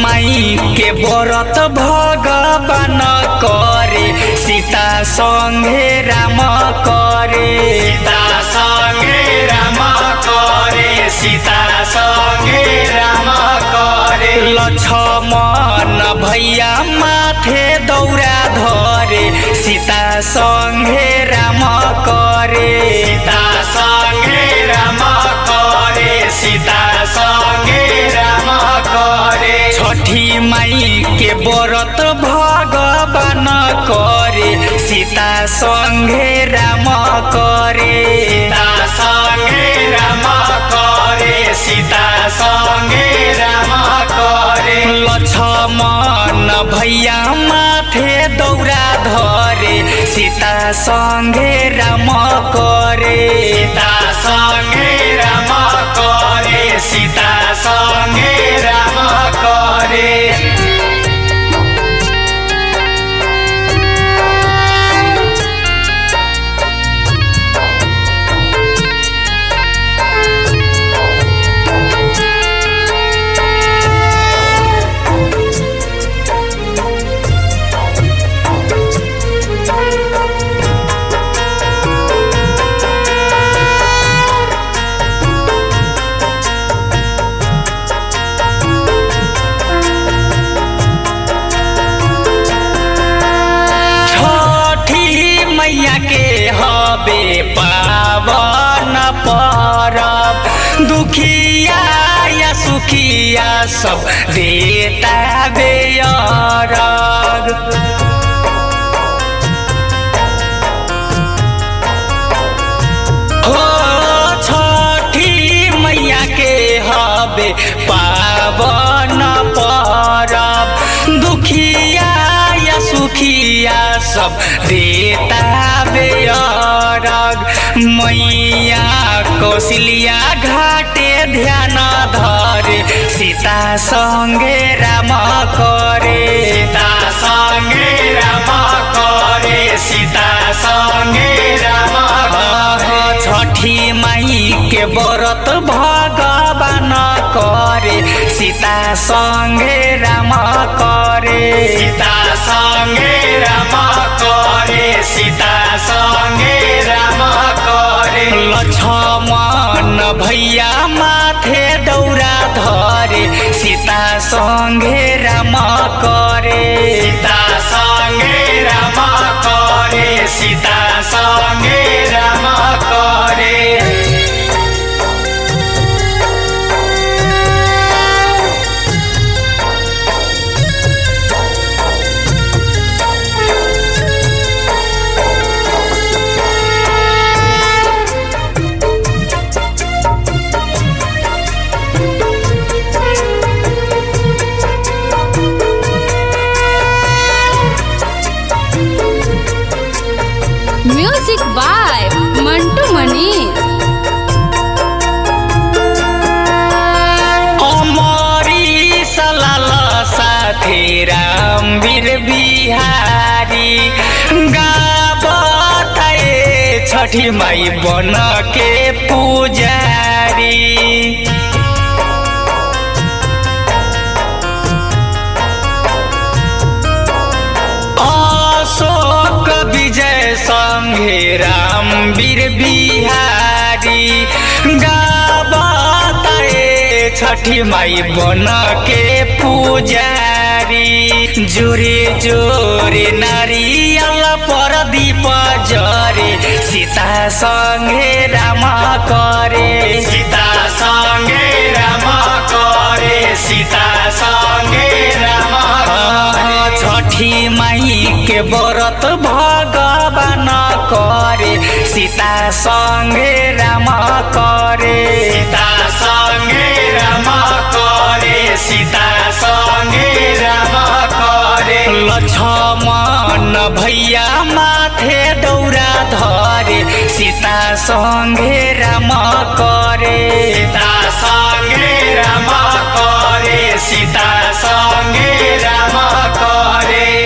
माई के व्रत भगवान करे सीता संगे राम करे सीता संगे राम करे सीता संगे राम करे लक्ष्मण भैया माथे दौरा धरे सीता संगे राम करे सीता संगे राम करे सीता संगे राम करे छठी माई के व्रत भगवान करे सीता संगे राम करे सीता संगे राम करे सीता संगे राम करे लक्ष्मण भैया माथे दौरा धरे सीता संगे राम करे सीता संगे राम करे सीता संगे राम करे छठी मैया के हबे पावन परब दुखिया या सुखिया सब देता बेअरग हो छठी मैया के हबे पावन परब दुखिया या सुखिया सब देता बेअरग मैया कौशल्या घाटे ध्यान धरे सीता संगे राम करे सीता संगे राम करे सीता संगे राम करे छठी माई के व्रत भगवान करे सीता संगे राम करे सीता संगे राम करे सीता संगे राम करे लक्ष्मण भैया माथे दौरा धरे सीता संगे राम करे सीता संगे राम करे सीता संगे राम करे म्यूजिक बाय मंटू मनीष अमरी सलाल साथी रामवीर बिहारी गाबताए छठी माई बन के पुजारी अशोक विजय संघे रामवीर बिहारी गाबताए छठी माई बन के पुजारी जोरे जोरे नारियल पर दीप जरे सीता संगे राम करे सीता संगे राम करे सीता संगे राम करे छठी माई के व्रत भगवान करे सीता संगे राम करे सीता संगे राम करे सीता संगे राम करे लक्ष्मण भैया माथे दौरा धरे सीता संगे राम करे सीता